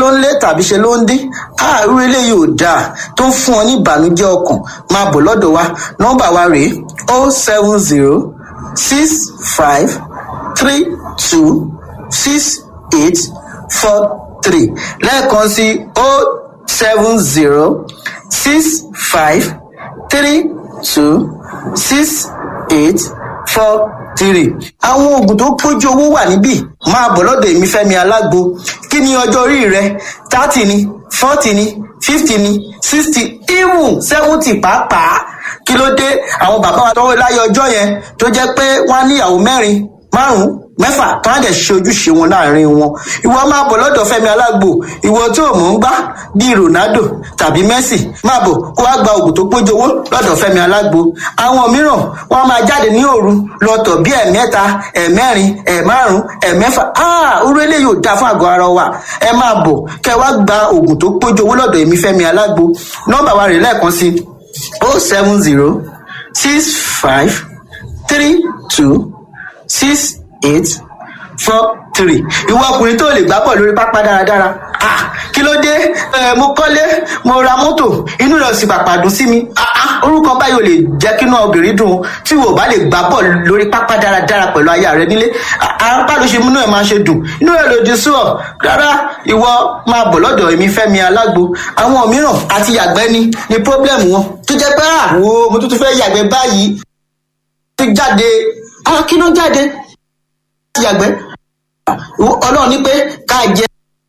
ló ń lé tàbí ṣe ló ń dín àárú eléyìí ò dáa tó ń fún ọ ní ìbànújẹ́ ọkàn máa bọ̀ lọ́dọ̀ wa nọ́mbà wa rèé o seven zero six five three two six eight four three lẹ́ẹ̀kan sí o seven zero six five three two six eight four three. àwọn oògùn tó pójú owó wà níbí máa bọ̀ lọ́dọ̀ èmi fẹ́mi alágbo kí ni ọjọ́ orí rẹ thirty ni forty ni fifty ni sixty even seventy pàápàá kí ló dé àwọn bàbá wa tọwọ́ láyé ọjọ́ yẹn tó jẹ́ pé wọ́n á níyàwó mẹ́rin márùn-ún mẹ́fà tó á dẹ̀ ṣe ojúṣe wọn láàrin wọn ìwọ máa bọ̀ lọ́dọ̀ fẹ́mi alágbo ìwọ tí ò mọ̀ ń gbá bíi ronaldo tàbí messi máa bọ̀ kó wá gba oògùn tó pójú owó lọ́dọ̀ fẹ́mi alágbo àwọn mìíràn wọ́n máa jáde ní òru lọ́tọ̀ bíi ẹ̀mẹ́ta ẹ̀mẹ́rin ẹ̀márùn ẹ̀mẹ́fà áà orú eléyìí ò dáa fún àgọ́ ara wa ẹ máa bọ̀ kẹ́ wá gba oògùn tó pójú owó lọ́dọ̀ èmi fẹ́mi alágbo nọ́mbà wa rè lẹ́ẹ̀kan sí o seven zero six five three two six eight four three ìwọ ọkùnrin tó lè gbá bọ̀ lórí pápá dáradára ah kí ló dé ẹ mo kọ́lé mo ra mọ́tò inú rẹ̀ sì pàpà dùn sí mi ah ah orúkọ báyìí ò lè jẹ́ kí inú obìnrin dùn tí wò bá lè gbá bọ̀ lórí pápá dáradára pẹ̀lú aya rẹ nílé apá ló ṣe múnú ẹ̀ máa ṣe dùn inú rẹ̀ lòdì sí ọ rárá ìwọ máa bọ̀ lọ́dọ̀ èmi fẹ́mi alágbo àwọn mìíràn àti yàgbẹ́ ni ni pọ́blẹ́mù wọn tó jẹ́ pé àwo mo tún tún fẹ́ yàgbẹ́ báyìí ti jáde ah kí ló jáde yàgbẹ́ ọlọ́run ní pé ká jẹ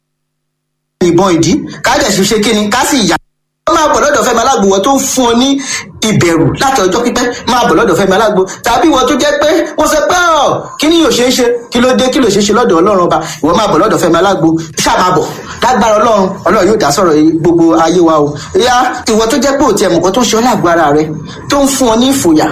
ìbọn ìdí ká dẹ̀ sì ṣe kíni ká sì yà. ó máa bọ̀ lọ́dọ̀ fẹ́mi alágbo wọ́n tó ń fún ọ ní ìbẹ̀rù láti ọjọ́ pípẹ́ máa bọ̀ lọ́dọ̀ fẹ́mi alágbo tàbí wọ́n tó jẹ́ pé wọ́n sọ pé ọ̀ kí ni yóò ṣe é ṣe kí ló dé kí ló ṣe é ṣe lọ́dọ̀ ọlọ́run ọba ìwọ máa bọ̀ lọ́dọ̀ fẹ́mi alágbo ṣáà máa bọ̀ lágbára ọlọ́run ọlọ́run yóò dá sọ̀rọ̀ gbogbo ayé wa o ìyá ìwọ tó jẹ́ pé òtí ẹ̀mùkọ́ tó ń ṣe ọ́ lágbo ara rẹ tó ń fún ọ ní ìfòyà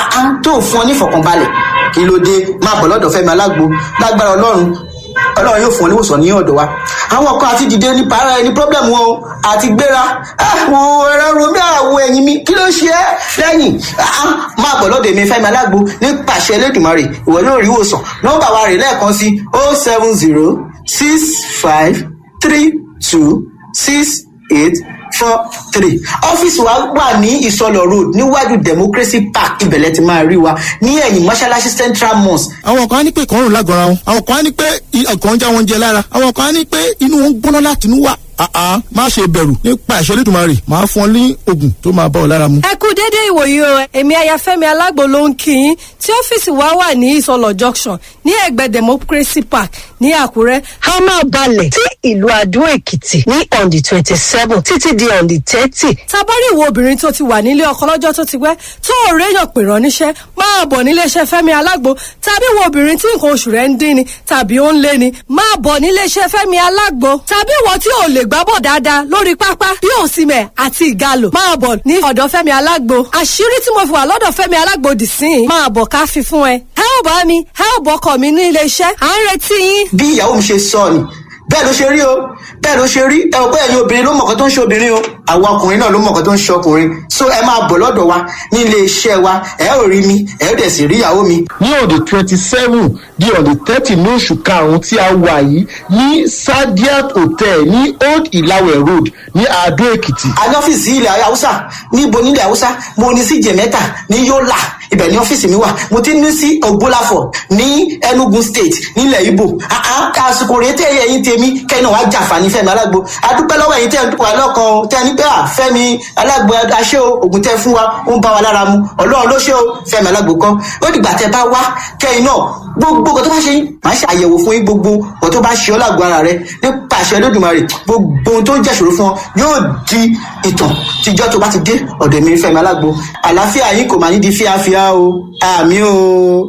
tó ń fún ọ ní ìfọ̀kànbalẹ̀ kí ló dé máa bọ̀ lọ́dọ̀ fẹ́mi alágbo lágbára ọlọ́run ọlọ́run yóò fún ọ níwòsàn ní ọ̀dọ̀ wa àwọn kan àti dìde ní para ẹni pọ́blẹ́mù wọn àti gbéra àwọn ẹ̀rọ romi àwọn ẹ̀yìn mi kí ló ṣe é lẹ́yìn máa bọ̀ lọ́dọ̀ èmi fẹ́mi alágbo ní pàṣẹ elédùnmarè ìwọ yóò rí ìwòsàn nọ́mbà wa rè lẹ́ẹ̀kan sí o seven zero six five three two six eight four three ọ́fíìsì wa wà ní ìsọlọ road níwájú democracy park ibẹ̀lẹ̀ ti máa rí wa ní ẹ̀yìn mọ́ṣáláṣí central mosque. àwọn kan á ní pé ìkọrùn lágọ̀ọ́ra wọn àwọn kan á ní pé ọkàn ń já wọn jẹ lára àwọn kan á ní pé inú wọn ń gbóná láti inú wà àá má ṣe bẹ̀rù nípa ìṣẹ́ lẹ́dùnmarè máa fún ọ ní oògùn tó máa bá ọ lára mu. ẹ kú déédéé ìwòyí o èmi ayafẹ́mi alágbo ló ń kí yín tí ọ́fíìsì wa wà ní ìsọlọ junction ní ẹ̀gbẹ́ democracy park ní àkúrẹ́. a máa balẹ̀ sí ìlú adó èkìtì ní on the twenty seven títí di on the thirty. tabari ìwọ obìnrin tó ti wà nílé ọkọ lọ́jọ́ tó ti pẹ́ tó ò réyàn pè rán níṣẹ́ máa bọ̀ níléeṣẹ́ fẹ́mi alágbo tàbí ìwọ obìnrin tí nǹkan oṣù rẹ̀ ń dín ni tàbí ó ń lé ni máa bọ̀ níléeṣẹ́ fẹ́mi alágbo tàbí ìwọ tí ò lè gbábọ̀ dáadáa lórí pápá bí òsìmẹ̀ àti ìgalò máa bọ̀ ní ọ̀dọ̀ fẹ́mi alágbo àṣírí tí mo fi wà lọ́dọ̀ fẹ́mi alágbo dì sí i máa bọ̀ ká fi fún ẹ ẹ ò bá mi ẹ ò bọ́kọ̀ mi ní iléeṣẹ́ à ń retí yín. bí ìyàwó mi ṣe sọ ni bẹ́ẹ̀ ló ṣe rí o bẹ́ẹ̀ ló ṣe rí ẹ ò bẹ́ẹ̀ yín obìnrin ló mọ̀ọ́kọ́ tó ń ṣe obìnrin o àwọn ọkùnrin náà ló mọ̀ọ́kọ́ tó ń ṣe ọkùnrin so ẹ máa bọ̀ lọ́dọ̀ wa ní ilé iṣẹ́ wa ẹ ò rí mi ẹ ò dẹ̀ sì rí ìyàwó mi. ní on the twenty seven di on the thirty ní oṣù karùn-ún tí a wà yìí ní sadiat hotel ní old ilawe road ní adó èkìtì. a ní ọ́fíìsì ilẹ̀ haúsá níbo nílẹ̀ haúsá mo ní sí jẹ̀mẹ́ta ní yọ́là ibẹ̀ ní ọ́fíìsì mi wà mo ti ní sí ògbólàfọ̀ ní enugu state nílẹ̀ ibo àsìkò rèé tẹ́ ẹ̀yìn tèmi kẹ́yìn náà wá jàǹfààní fẹ́mi alágbo adúpẹ́ lọ́wọ́ ẹ̀yìn tẹ́ ẹ̀ ń dúpọ̀ alọ́kan tẹ́ ẹ ní pé à fẹ́mi alágbo aṣẹ́ o ògùn tẹ́ fún wa ó ń bá wa lára mu ọlọ́run ló ṣe o fẹ́mi alágbo kan ó dìgbà tẹ́ bá wá kẹ́yìn náà gbogbo nǹkan tó bá ṣe yín màá ṣe àyẹ̀wò fún yín gbogbo nǹkan tó bá ṣe ọ́ lágbo ara rẹ nípa àṣẹ olódùmarè gbogbo ohun tó ń jẹ́ṣòro fún ọ yóò di ìtàn tíjọ́ tó bá ti dé ọ̀dọ̀ mi fẹ́mi alágbo àlàáfíà yín kò máa ní di fíafíà o àmì o.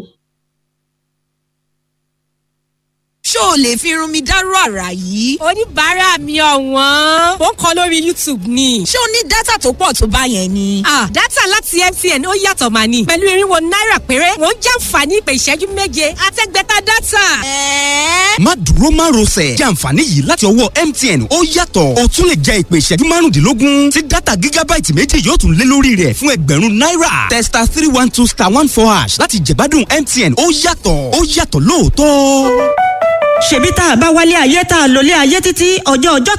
ṣó o lè fi irun mi dárú àrà yìí. oníbàárà mi ọ̀wọ́n ó ń kọ lórí youtube ni. ṣé o ní dátà tó pọ̀ tó bá yẹn ni. ah dátà láti mtn ó yàtọ̀ mà ní. pẹ̀lú irinwó náírà péré wọ́n jàǹfààní ìpè ìṣẹ́jú méje àtẹ́gbẹ́ta dátà. ẹ̀ẹ́. má dúró má rọsẹ̀ jẹ́ àǹfààní yìí láti ọwọ́ mtn ó yàtọ̀ o tún lè jẹ ìpè ìṣẹ́jú márùndínlógún tí dátà gígábáìtì méjì yóò tún lé lórí rẹ̀ fún ẹgbẹ̀rún náírà testa three one two star one four hash láti jẹ̀gbádùn mtn ó yàtọ̀ ó yàtọ̀ lóòótọ́ ṣebí tá a bá wálé ayé tá a lólé ayé títí ọjọ́ ọjọ́